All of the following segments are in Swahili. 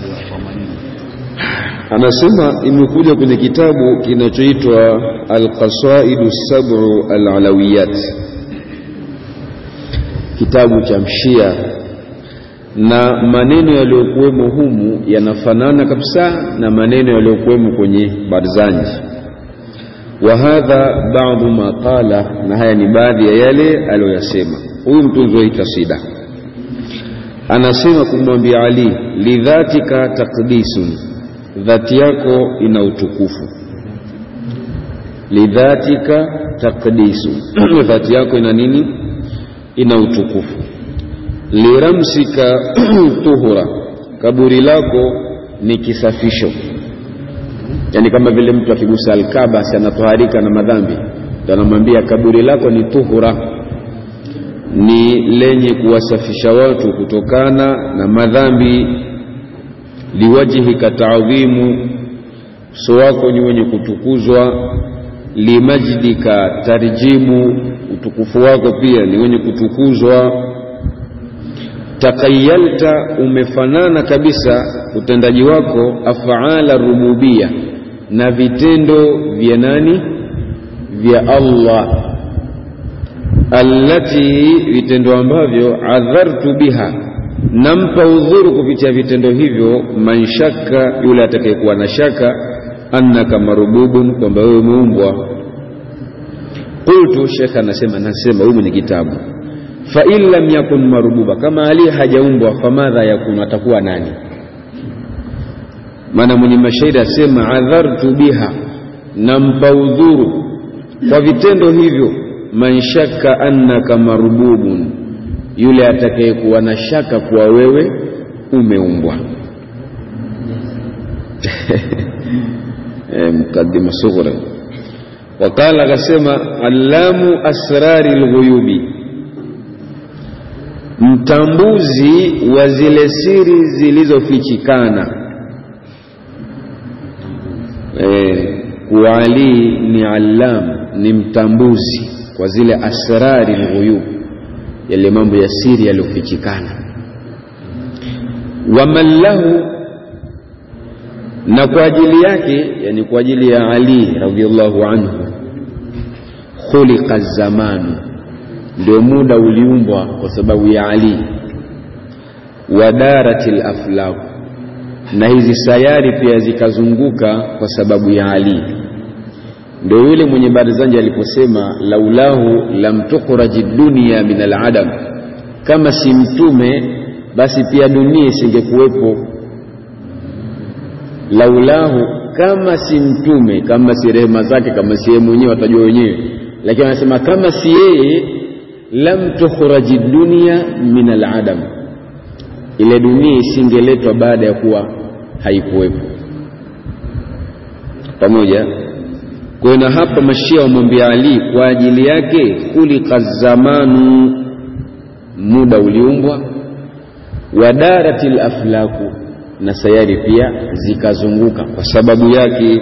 anasema imekuja kwenye kitabu kinachoitwa alqasaidu sab'u alalawiyat kitabu cha mshia na maneno yaliyokuwemo humu yanafanana kabisa na maneno yaliyokuwemo kwenye barzanji wa hadha ba'dhu ma qala na haya ni baadhi ya yale aliyoyasema huyu mtunzi wa kasida anasema kumwambia Ali lidhatika taqdisun dhati yako ina utukufu lidhatika taqdisu dhati yako ina nini ina utukufu liramsika tuhura kaburi lako ni kisafisho yani kama vile mtu akigusa alkaba si anatoharika na madhambi ndo anamwambia kaburi lako ni tuhura ni lenye kuwasafisha watu kutokana na madhambi liwajhika taadhimu uso wako ni wenye kutukuzwa limajdika tarjimu utukufu wako pia ni wenye kutukuzwa takayalta umefanana kabisa utendaji wako afaala rububia na vitendo vya nani vya Allah allati vitendo ambavyo adhartu biha nampa udhuru kupitia vitendo hivyo man shakka yule atakayekuwa na shaka annaka marububun kwamba wewe umeumbwa qultu shekh anasema nasema huyu mwenye kitabu fa in lam yakun marububa kama ali hajaumbwa famadha yakun atakuwa nani maana mwenye mashairi asema adhartu biha nampa udhuru kwa vitendo hivyo man shakka annaka marububun yule atakayekuwa na shaka kuwa wewe umeumbwa mkadima sughra wakala akasema allamu asrari lghuyubi mtambuzi wa zile siri zilizofichikana e, kuwa Ali ni allam ni mtambuzi kwa zile asrari lghuyub yale mambo ya siri yaliyofichikana waman lahu na kwa ajili yake yani kwa ajili ya Ali radhiallahu anhu khuliqa zamanu ndio muda uliumbwa kwa sababu ya Ali wadaratil aflaq na hizi sayari pia zikazunguka kwa sababu ya Ali ndio yule mwenye barzanji aliposema laulahu lam tukhraji dunia min aladam kama si mtume basi pia dunia isingekuwepo laulahu kama si mtume kama si rehema zake kama si yeye mwenyewe watajua wenyewe lakini anasema kama si yeye lam tukhraji dunia min aladam ile dunia isingeletwa baada ya kuwa haikuwepo pamoja kwa na hapa mashia wamwambia Ali kwa ajili yake kulika zamanu muda uliumbwa wadaratil aflaku na sayari pia zikazunguka kwa sababu yake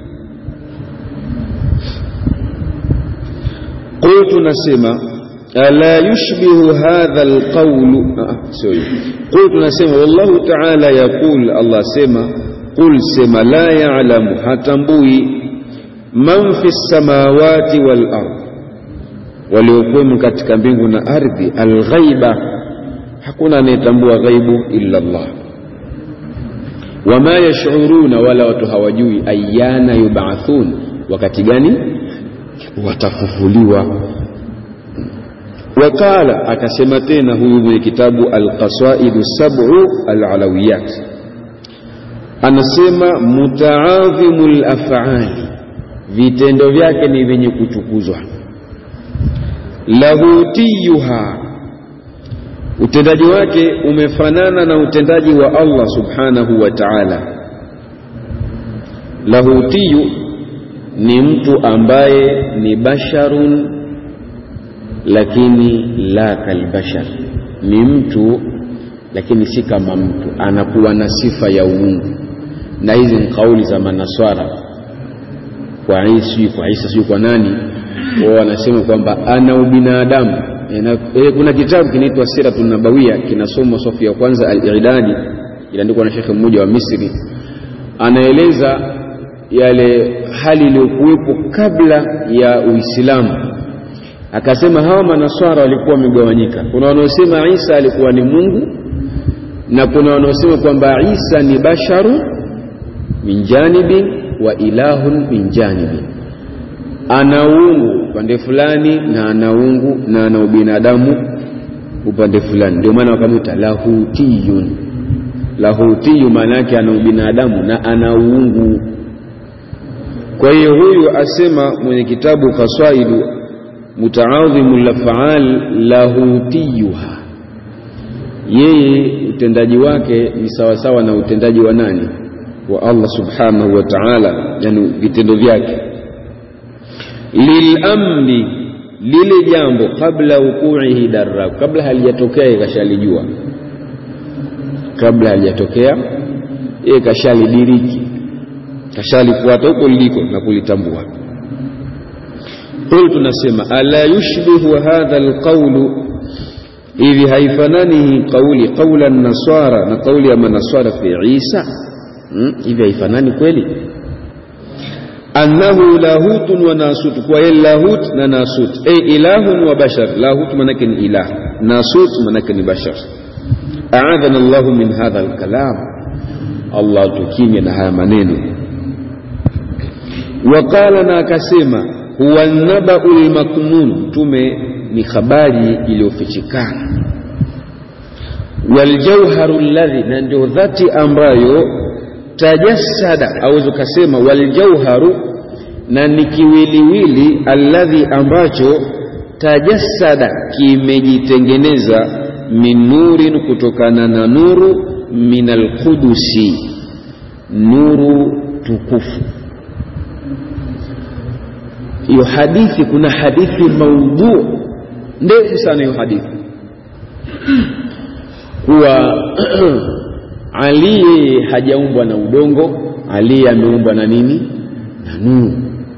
qultu nasema ala yushbihu hadha alqawlu sorry qultu nasema wallahu ta'ala yaqul Allah sema qul sema la ya'lamu hatambui man fi samawati wal ard waliokuwemo katika mbingu na ardhi alghaiba hakuna anayetambua ghaibu illa Allah wama yashuruna wala watu hawajui ayana yubathun wakati gani watafufuliwa wakala akasema tena huyu mwenye kitabu alqasaidu sab'u alalawiyat anasema mutaadhimu lafali vitendo vyake ni vyenye kuchukuzwa lahutiyuha utendaji wake umefanana na utendaji wa Allah subhanahu wa ta'ala lahutiyu ni mtu ambaye ni basharun lakini la kalbashar ni mtu lakini si kama mtu anakuwa na sifa ya uungu na hizi ni kauli za manaswara kwa Isa kwa Isa sio kwa nani wao wanasema kwamba ana ubinadamu e, kuna kitabu kinaitwa Siratun Nabawia kinasomwa safu ya kwanza al-Irdadi iliandikwa na shekhe mmoja wa Misri, anaeleza yale hali iliyokuwepo kabla ya Uislamu. Akasema hawa manaswara walikuwa wamegawanyika, kuna wanaosema Isa alikuwa ni Mungu na kuna wanaosema kwamba Isa ni basharu min janibin wa ilahun min janibin, ana uungu upande fulani na ana uungu na ana ubinadamu upande fulani. Ndio maana wakamwita lahutiyun. Lahutiyu maana yake ana ubinadamu na ana uungu. Kwa hiyo huyu asema mwenye kitabu Kaswaidu mutaadhimu lafaal lahutiyuha, yeye utendaji wake ni sawasawa na utendaji wa nani? Wa Allah subhanahu wa ta'ala, yani vitendo vyake. Lilamri, lile jambo kabla wukuihi darra, kabla halijatokea ikashalijua, kabla halijatokea yeye kashalidiriki, kashalifuata huko liliko na kulitambua. Qul, tunasema ala yushbihu hadha alqawlu, hivi haifanani kauli qaula naswara na kauli ya manaswara fi Isa hmm? hivi haifanani kweli? annahu lahutun wa nasut, kwa yeye lahut na nasut, ay ilahun wa bashar. Lahut manake ni ilah, nasut manake ni bashar. Aadhana Allahu min hadha alkalam, Allah tukimya na haya maneno. Waqala, na akasema huwa nabau lmaknun, mtume ni habari iliyofichikana. Waljauharu alladhi, na ndio dhati ambayo tajassada, aweza ukasema waljauharu, na ni kiwiliwili alladhi, ambacho tajassada, kimejitengeneza min nurin, kutokana na nuru, min alqudusi, nuru tukufu hiyo hadithi, kuna hadithi maudhu ndefu sana hiyo hadithi kuwa Ali yeye hajaumbwa na udongo, Ali ameumbwa na nini? Na nuru.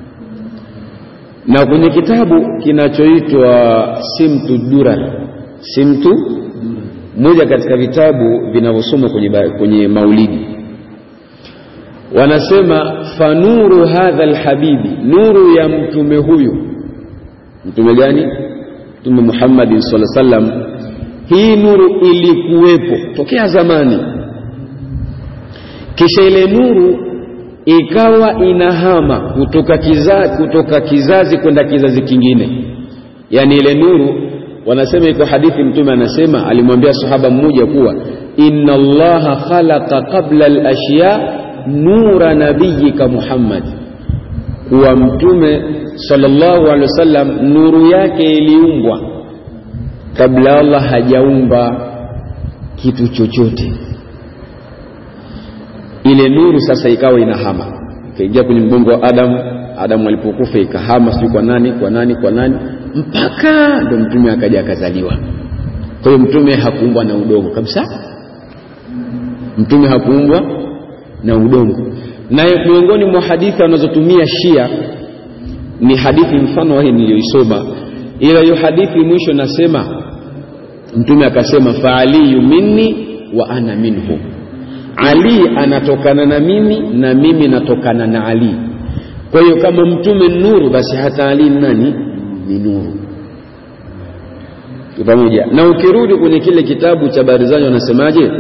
Na kwenye kitabu kinachoitwa Simtu Durar, Simtu, moja katika vitabu vinavyosomwa kwenye, kwenye maulidi wanasema fanuru hadha alhabibi, nuru ya mtume huyu. Mtume gani? Mtume Muhammadin sallallahu alaihi wasallam. Hii nuru ilikuwepo tokea zamani, kisha ile nuru ikawa inahama kutoka kizazi, kutoka kizazi kwenda kizazi kingine. Yaani ile nuru, wanasema iko hadithi, mtume anasema, alimwambia sahaba mmoja kuwa inna Allaha khalaqa qabla al-ashya nura nabiyika Muhammad, kuwa mtume sallallahu alaihi wasallam nuru yake iliumbwa kabla Allah hajaumba kitu chochote. Ile nuru sasa ikawa inahama ikaingia kwenye mgongo wa Adamu. Adamu alipokufa ikahama, sijui kwa nani kwa nani kwa nani, mpaka ndo mtume akaja akazaliwa. Kwa hiyo mtume hakuumbwa na udongo kabisa, mtume hakuumbwa na udongo. Na miongoni mwa hadithi wanazotumia Shia ni hadithi mfano wa hii niliyoisoma, ila hiyo hadithi mwisho nasema, mtume akasema, fa aliyu minni wa ana minhu, Ali anatokana na mimi na mimi natokana na Ali. Kwa hiyo kama mtume nuru, basi hata Ali nani? Ni nuru pamoja. Na ukirudi kwenye kile kitabu cha Barizani wanasemaje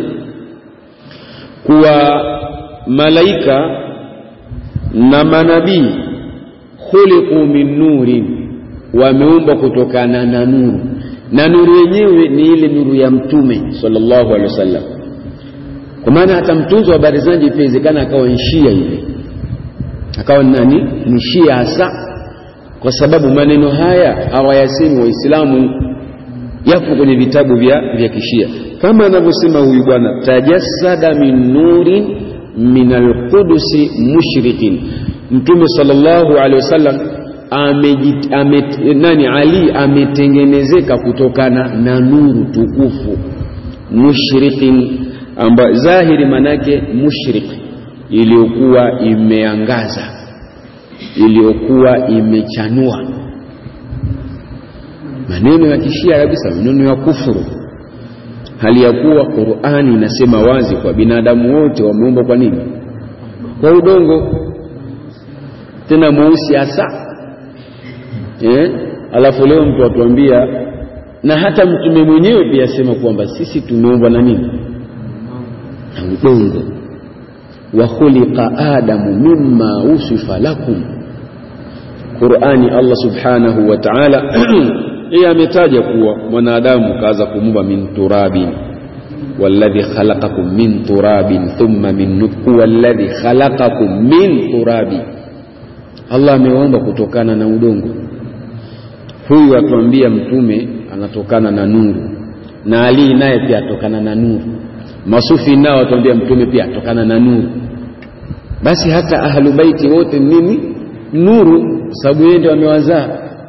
kuwa malaika na manabii khuliqu min nurin, wameumbwa kutokana na nuru, na nuru yenyewe ni ile nuru ya mtume sallallahu alaihi wasallam. Kwa maana hata mtunzi wa Barizanji pia inawezekana akawa ni Shia hivi, akawa nani? Ni Shia hasa, kwa sababu maneno haya hawayasemi Waislamu, yapo kwenye vitabu vya, vya Kishia kama anavyosema huyu bwana, tajassada min nurin min alqudusi mushrikin. Mtume sallallahu alaihi wasallam ame, nani Ali ametengenezeka kutokana na nuru tukufu mushrikin, amba zahiri manake mushrik, iliyokuwa imeangaza, iliyokuwa imechanua. Maneno ya kishia kabisa, maneno ya kufuru hali ya kuwa Qur'ani inasema wazi kwa binadamu wote wameumbwa kwa nini? Kwa udongo, tena mweusi hasa eh? Alafu leo mtu atuambia, na hata mtume mwenyewe pia asema kwamba sisi tumeumbwa na nini? Na udongo. wa khuliqa adamu mimma usifa lakum Qur'ani Allah subhanahu wa ta'ala yeye ametaja kuwa mwanadamu kaanza kumumba min turabin walladhi khalaqakum min turabin thumma min nutfa walladhi khalaqakum min turabi Allah amewaumba kutokana na udongo huyu atuambia mtume anatokana na nuru na Ali naye pia atokana na nuru masufi nao atuambia mtume pia atokana na nuru basi hata ahlu baiti wote nini nuru sababu yeye ndio amewazaa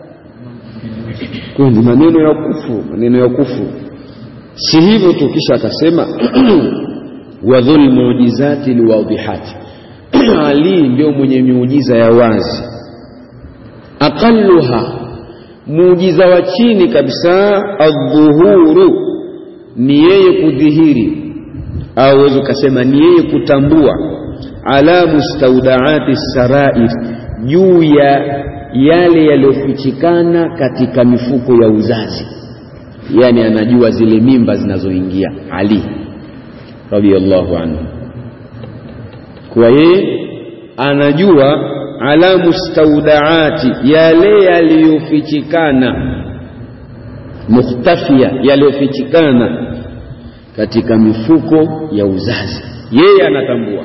kwa ni maneno ya kufuru maneno ya kufuru si hivyo tu kisha akasema wa dhul muujizati liwadihati ali ndio mwenye miujiza ya wazi aqalluha muujiza wa chini kabisa adhuhuru ni yeye kudhihiri au uweze ukasema ni yeye kutambua ala mustaudaati sarair juu ya yale yaliyofichikana katika mifuko ya uzazi yani anajua zile mimba zinazoingia ali radhiallahu anhu kwa yeye anajua ala mustaudaati yale yaliyofichikana mukhtafia yaliyofichikana katika mifuko ya uzazi yeye anatambua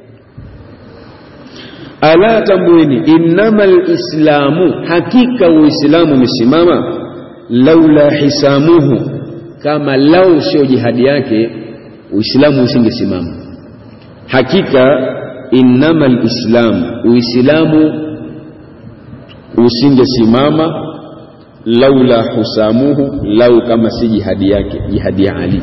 ala tambueni innama lislamu hakika uislamu umesimama laula hisamuhu kama lau sio jihadi yake uislamu usingesimama hakika innama lislamu uislamu usingesimama laula husamuhu lau kama si jihadi yake jihadi ya ali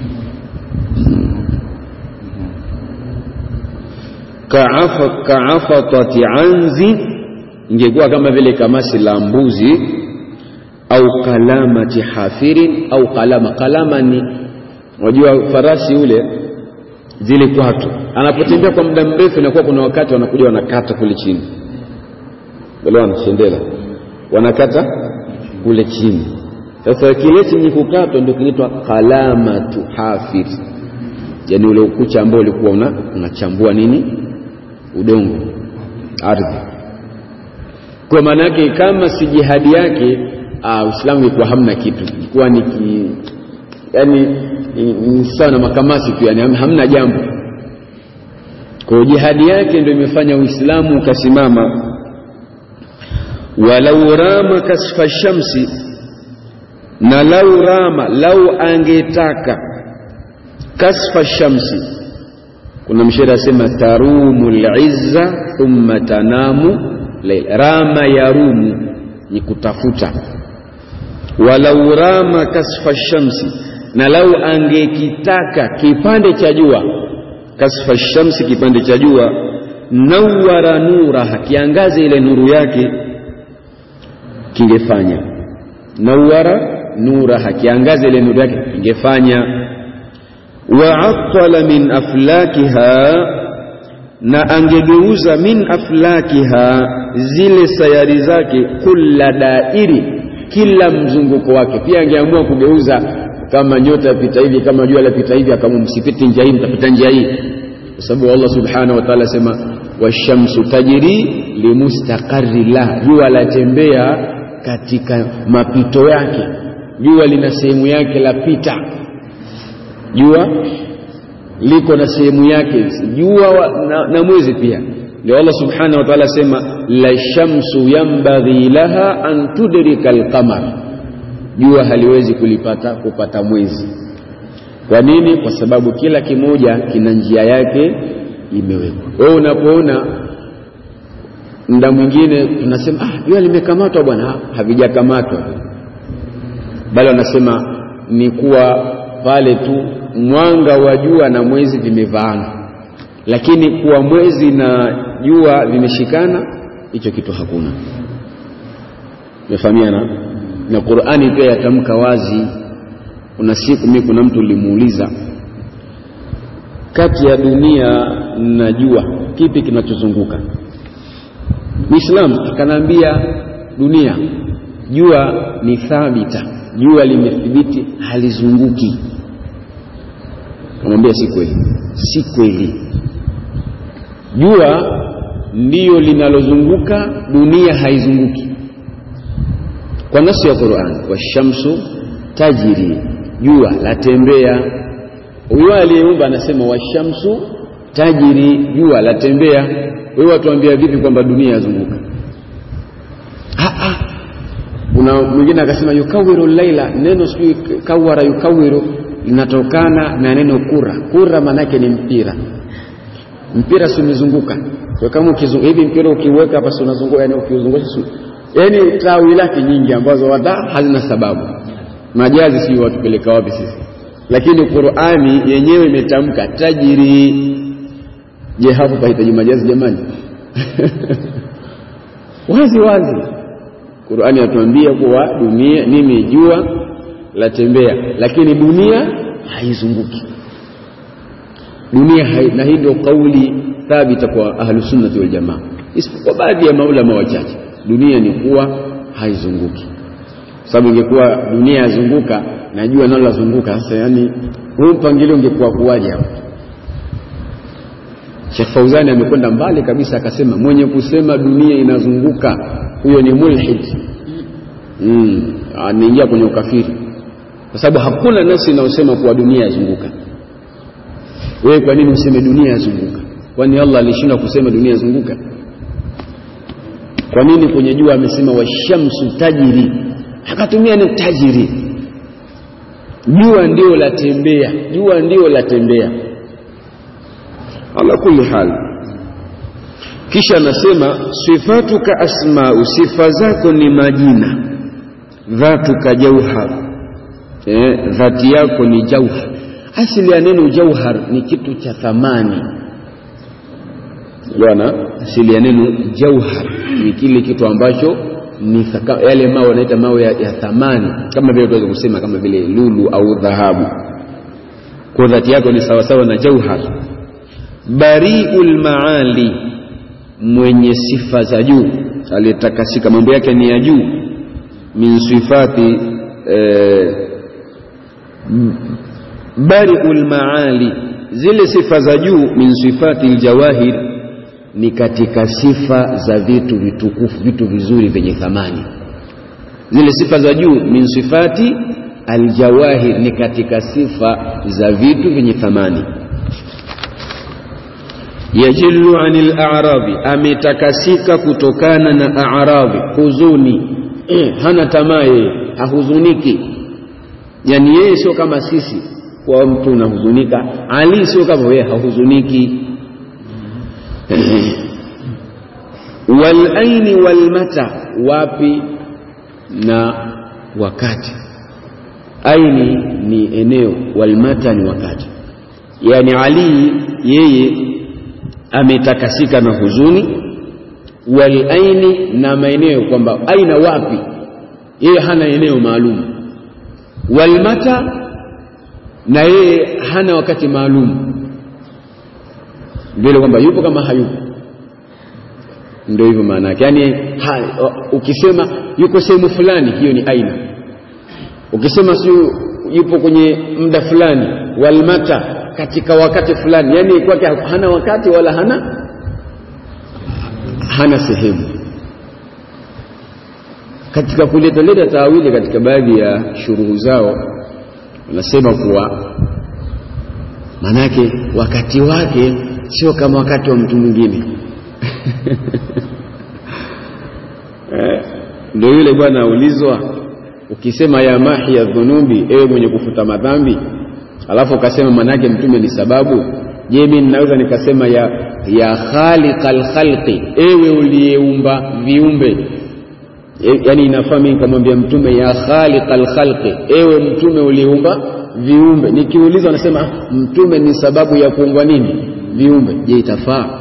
kaafatati anzi ingekuwa kama vile kamasi la mbuzi au kalamati hafirin au kalama kalama ni unajua farasi ule zile kwato anapotembea kwa muda mrefu inakuwa kuna wakati wanakuja wanakata kule chini wale wanashendela wanakata kule chini sasa kile chenye kukatwa ndio kinaitwa kalamatu hafir yani ule ukucha ambao ulikuwa unachambua nini udongo ardhi kwa maana yake kama si jihadi yake uislamu ilikuwa hamna kitu ilikuwa ni ki, yani ni sawa na makamasi tu yani hamna jambo kwa jihadi yake ndio imefanya uislamu ukasimama walau rama kasfa shamsi na lau rama lau angetaka kasfa shamsi kuna mshairi asema tarumu lizza thumma tanamu lail rama yarumu ni kutafuta walau rama kasfa shamsi na lau angekitaka kipande cha jua kasfa shamsi kipande cha jua nawara nuraha kiangaze ile nuru yake kingefanya nawara nuraha kiangaze ile nuru yake kingefanya waattala min aflakiha na angegeuza min aflakiha zile sayari zake kulla dairi kila mzunguko wake pia angeamua kugeuza kama nyota yapita hivi kama jua lapita hivi akama msipite njia hii mtapita njia hii kwa sababu Allah subhanahu wa ta'ala asema washamsu tajri limustaqarri la jua latembea katika mapito yake jua lina sehemu yake lapita jua liko na sehemu yake jua na, na mwezi pia ndio Allah subhanahu wa ta'ala asema la shamsu yambaghi laha an tudrika alqamar jua haliwezi kulipata kupata mwezi kwa nini kwa sababu kila kimoja kina njia yake imewekwa wewe unapoona muda mwingine tunasema ah jua limekamatwa bwana havijakamatwa bali wanasema ni kuwa pale tu mwanga wa jua na mwezi vimevaana lakini kuwa mwezi na jua vimeshikana hicho kitu hakuna umefahamiana na Qur'ani pia yatamka wazi kuna siku mimi kuna mtu limuuliza kati ya dunia na jua kipi kinachozunguka Muislamu akanaambia dunia jua ni thabita jua limethibiti halizunguki kamwambia si kweli si kweli jua ndiyo linalozunguka dunia haizunguki kwa nasu ya Qur'an washamsu tajiri jua latembea huyo aliyeumba anasema washamsu tajiri jua latembea wewe watuambia vipi kwamba dunia yazunguka kuna mwingine akasema yukawiru laila neno sijui kawara yukawiru linatokana na neno kura kura maanake ni mpira mpira si umezunguka kwa kama ukizunguka hivi mpira ukiweka hapa si unazunguka yani ukiuzungusha yani tawi lake nyingi ambazo hata hazina sababu majazi sijui watupeleka wapi sisi lakini Qur'ani yenyewe imetamka tajiri je hapo pahitaji majazi jamani wazi wazi Qur'ani yatuambia kuwa dunia nini jua latembea lakini dunia haizunguki dunia hai, na hii ndio kauli thabita kwa ahlusunnati wal jamaa isipokuwa baadhi ya maulama wachache dunia ni kuwa haizunguki sababu ingekuwa dunia yazunguka na jua nalo lazunguka sasa yani huu mpangilio ungekuwa kuwaje hapo Sheikh Fauzani amekwenda mbali kabisa akasema mwenye kusema dunia inazunguka huyo ni mulhid mm, anaingia kwenye ukafiri kwa sababu hakuna nafsi inayosema kuwa dunia yazunguka wewe kwa nini useme dunia yazunguka kwani Allah alishindwa kusema dunia yazunguka kwa nini kwenye jua amesema washamsu tajiri akatumia neno tajiri jua ndio latembea jua ndio latembea ala kulli hal kisha anasema sifatuka asmau sifa zako ni majina dhatuka jauhar eh, dhati yako ni jauhar asili ya neno jauhar ni kitu cha thamani bwana asili ya neno jauhar ni kile kitu ambacho ni thaka, yale mawe wanaita mawe ya, ya thamani kama vile tunaweza kusema kama vile lulu au dhahabu kwa dhati yako ni sawasawa na jauhar bariul maali mwenye sifa za juu aliyetakasika mambo yake ni ya juu min sifati eh, bariul maali zile sifa za juu min sifati ljawahir ni katika sifa za vitu vitukufu vitu vizuri vyenye thamani zile sifa za juu min sifati aljawahir ni katika sifa za vitu vyenye thamani yajillu anil a'rabi ametakasika kutokana na a'rabi huzuni eh, hana tamaa yeye hahuzuniki yani yeye sio kama sisi kwa mtu unahuzunika ali sio kama wewe hahuzuniki wal aini wal mata wapi na wakati aini ni eneo wal mata ni wakati yani ali yeye ametakasika na huzuni wal aini na maeneo kwamba aina wapi yeye hana eneo maalum wal mata na yeye hana wakati maalum vile kwamba yupo kama hayupo ndio hivyo maana yake yani ha, ukisema yuko sehemu fulani hiyo ni aina ukisema si yupo kwenye muda fulani walmata katika wakati fulani yani kwake hana wakati wala hana hana sehemu katika kuleta leta taawili katika baadhi ya shuruhu zao wanasema kuwa manake wakati wake sio kama wakati wa mtu mwingine ndio yule bwana aulizwa ukisema ya mahi ya dhunubi ewe mwenye kufuta madhambi alafu ukasema manake mtume ni sababu je mimi ninaweza nikasema ya ya khaliqal khalqi ewe uliyeumba viumbe e, yani inafaa mimi nikamwambia mtume ya khaliqal khalqi ewe mtume uliyeumba viumbe nikiulizwa nasema mtume ni sababu ya kuumbwa nini viumbe je itafaa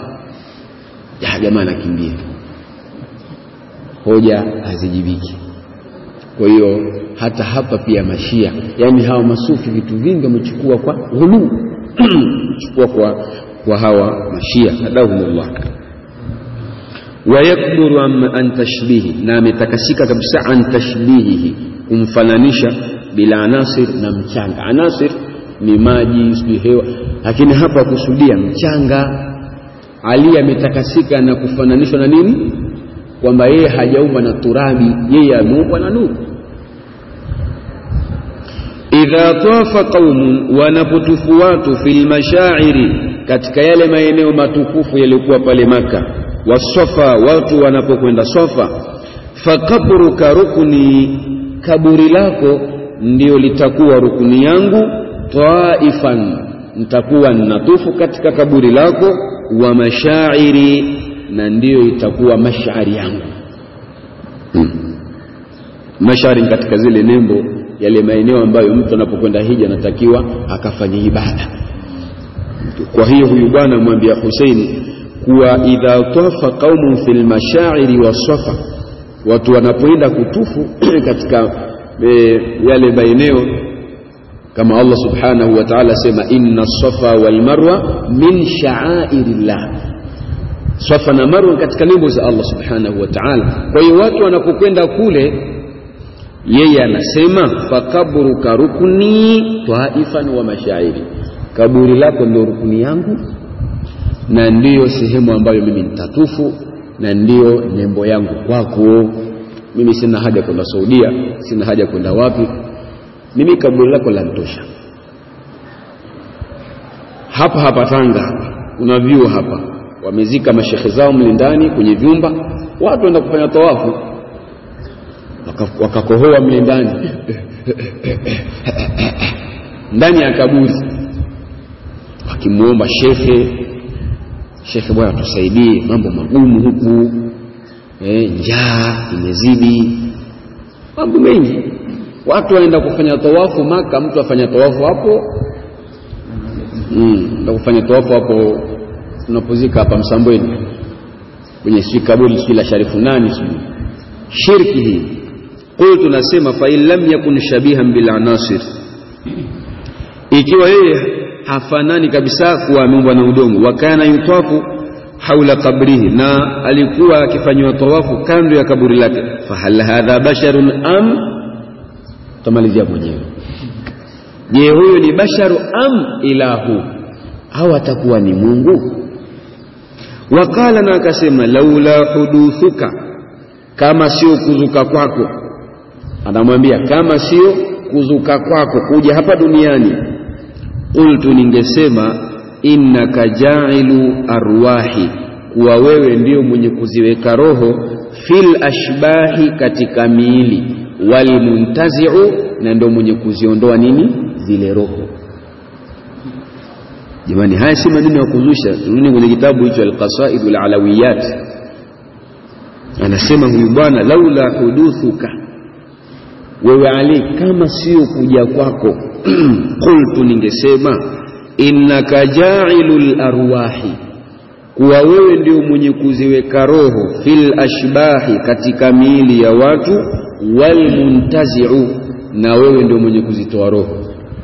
ya jamaa anakimbia hoja hazijibiki kwa hiyo hata hapa pia mashia yani hawa masufi vitu vingi wamechukua kwa ghuluu chukua kwa, kwa hawa mashia hadahumullah wayakburu an tashbihi na ametakasika kabisa an tashbihihi kumfananisha bila anasir na mchanga anasir ni maji sijui hewa lakini hapa kusudia mchanga ali ametakasika na kufananishwa na nini kwamba yeye hajaumbwa na turabi yeye ameumbwa na nuru idha tafa qaumun wanapotufu watu fil mashairi katika yale maeneo matukufu yaliyokuwa pale maka wasofa watu wanapokwenda sofa fakabruka rukni kaburi lako ndio litakuwa rukuni yangu taifan nitakuwa natufu katika kaburi lako wa mashairi na ndiyo itakuwa mashari yangu hmm. mashari katika zile nembo yale maeneo ambayo mtu anapokwenda hija anatakiwa akafanya ibada kwa hiyo huyu bwana amwambia Huseini kuwa idha tafa qaumun fil mashairi wasafa watu wanapoenda kutufu katika e, yale maeneo kama Allah subhanahu wa ta'ala sema inna safa wal marwa min sha'airillah safa na marwa katika nembo za Allah subhanahu wa ta'ala kwa hiyo watu wanapokwenda kule yeye anasema fakabruka rukni taifan wa mashairi kaburi lako ndio rukuni yangu na ndiyo sehemu ambayo mimi nitatufu na ndiyo nembo yangu kwako mimi sina haja kwenda Saudia sina haja kwenda wapi mimi kaburi lako lantosha hapa hapa Tanga kuna vyuo hapa wamezika mashekhe zao mle ndani kwenye vyumba watu waenda kufanya tawafu wakakohoa mle ndani ndani ya kaburi wakimwomba shekhe shekhe bwana tusaidie mambo magumu huku e, njaa imezidi mambo mengi watu waenda kufanya tawafu maka mtu afanya tawafu hapo mm, enda kufanya tawafu hapo tunapozika hapa msambweni kwenye sijui kaburi sijui la sharifu nani sijui shirki hii qultu nasema fa in lam yakun shabihan bil anasir ikiwa yeye hafanani kabisa kuwa ameumbwa na udongo wa kana yutafu haula qabrihi na alikuwa akifanywa tawafu kando ya kaburi lake fahal hadha basharun am tamalizia mwenyewe je huyu ni basharu am ilahu au atakuwa ni mungu wakala na akasema laula huduthuka kama sio kuzuka kwako anamwambia kama sio kuzuka kwako kuja hapa duniani qultu ningesema innaka jailu arwahi kuwa wewe ndio mwenye kuziweka roho fil ashbahi katika miili walmuntaziu na ndio mwenye kuziondoa nini zile roho jamani haya si maneno ya kuzusha turudi kwenye kitabu hicho alqasaidu alalawiyat anasema huyu bwana laula huduthuka wewe ali kama sio kuja kwako qultu ningesema innaka jailul arwahi kuwa wewe ndio mwenye kuziweka roho fil ashbahi katika miili ya watu walmuntaziu na wewe ndio mwenye kuzitoa roho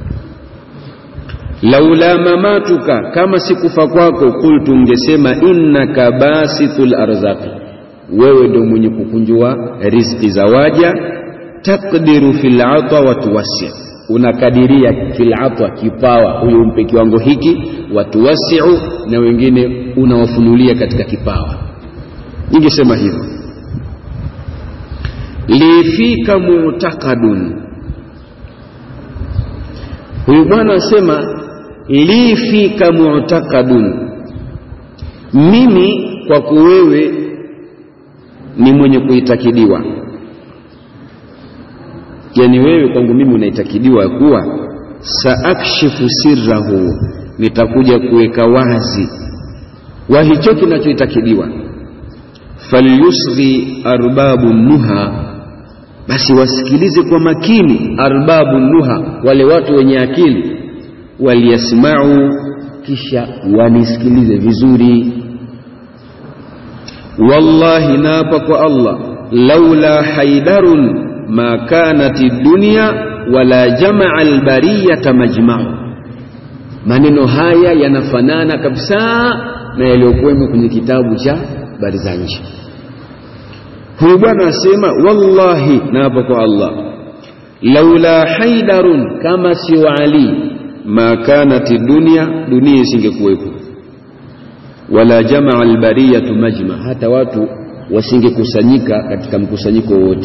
laula mamatuka kama sikufa kwako qultu ngesema innaka basithul arzaqi wewe ndio mwenye kukunjua riziki za waja taqdiru fil ata wa tuwassi unakadiria fil ata kipawa huyo umpe kiwango hiki wa tuwassiu na wengine unawafunulia katika kipawa ningesema hivyo lifika mu'taqadun huyu bwana asema li fika mu'taqadun mimi kwako wewe ni mwenye kuitakidiwa yani wewe kwangu mimi unaitakidiwa kuwa saakshifu sirrahu nitakuja kuweka wazi wa hicho kinachoitakidiwa falyusghi arbabu nuha basi wasikilize kwa makini arbabu nuha wale watu wenye akili waliyasmau kisha wanisikilize vizuri wallahi naapa kwa allah laula haidarun ma kanati dunya wala jamaa albariyata majmau. Maneno haya yanafanana kabisa na yaliyokuwemo kwenye kitabu cha Barzanji. Huyu bwana asema, wallahi, na hapo kwa Allah, laula haidarun, kama sio Ali, ma kanati dunya, dunia isingekuwepo, wala jamaa albariyatu majma, hata watu wasingekusanyika katika mkusanyiko wote,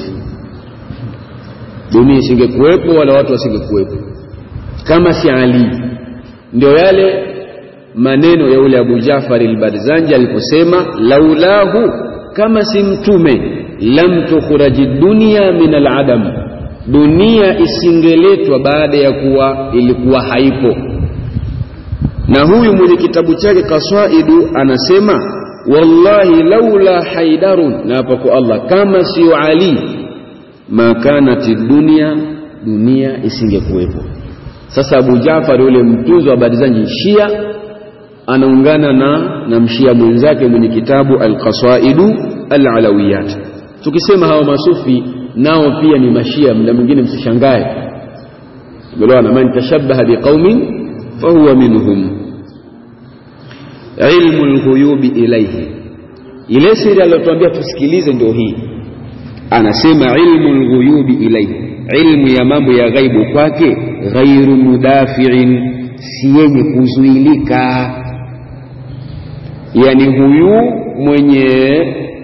dunia isingekuwepo wala watu wasingekuwepo kama si Ali. Ndio yale maneno ya ule Abu Jafar al-Barzanji aliposema, laulahu, kama si mtume, lam tukhraji dunya min al-adam, dunia isingeletwa baada ya kuwa ilikuwa haipo. Na huyu mwenye kitabu chake Kaswaidu anasema wallahi laula haidarun, na hapa kwa Allah, kama sio Ali, ma kanati dunia, dunia isingekuwepo. Sasa Abu Jafar yule mtunzi wa Barzanji Shia anaungana na, na mshia mwenzake mwenye kitabu Alqasaidu Alalawiyat. Tukisema hawa masufi nao pia ni mashia, mda mwingine msishangae, umeelewana? Man tashabbaha biqaumin fahuwa minhum ilmu lghuyubi ilaihi, ile siri aliyotuambia tusikilize ndio hii. Anasema ilmu lghuyubi ilaihi, ilmu ya mambo ya ghaibu kwake, ghairu mudafiin, si yenye kuzuilika. Yani huyu mwenye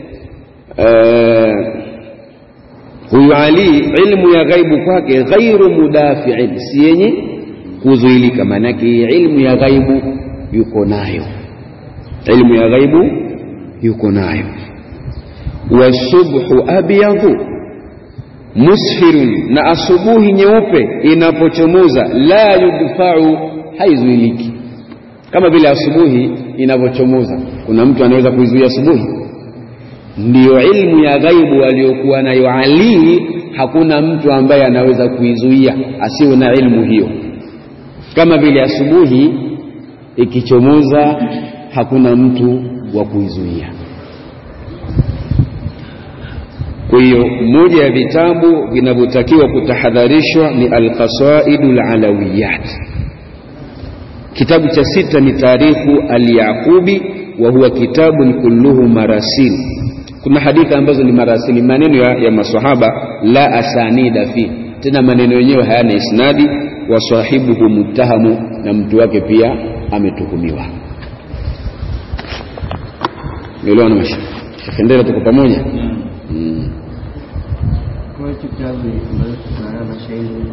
uh, huyu Ali, ilmu ya ghaibu kwake ghairu mudafiin, si yenye kuzuilika. Maanake ilmu ya ghaibu yuko nayo ilmu ya ghaibu yuko nayo. Wasubhu abyadhu musfirun, na asubuhi nyeupe inapochomoza, la yudfau, haizuiliki. Kama vile asubuhi inavyochomoza, kuna mtu anaweza kuizuia asubuhi? Ndiyo ilmu ya ghaibu aliyokuwa nayo Ali, hakuna mtu ambaye anaweza kuizuia asiwe na ilmu hiyo. Kama vile asubuhi ikichomoza hakuna mtu wa kuizuia. Kwa hiyo moja ya vitabu vinavyotakiwa kutahadharishwa ni Alqasaidu Alalawiyat. Kitabu cha sita ni Tarikhu Alyaqubi, wa huwa kitabun kulluhu marasil. Kuna hadithi ambazo ni marasili, maneno ya, ya masahaba, la asanida fi, tena maneno yenyewe hayana isnadi. Wa sahibuhu muttahamu, na mtu wake pia ametuhumiwa. Nielewa na masha Shekhendera, tuko pamoja. Kwa hiyo kitabu ambacho tunaona mashairi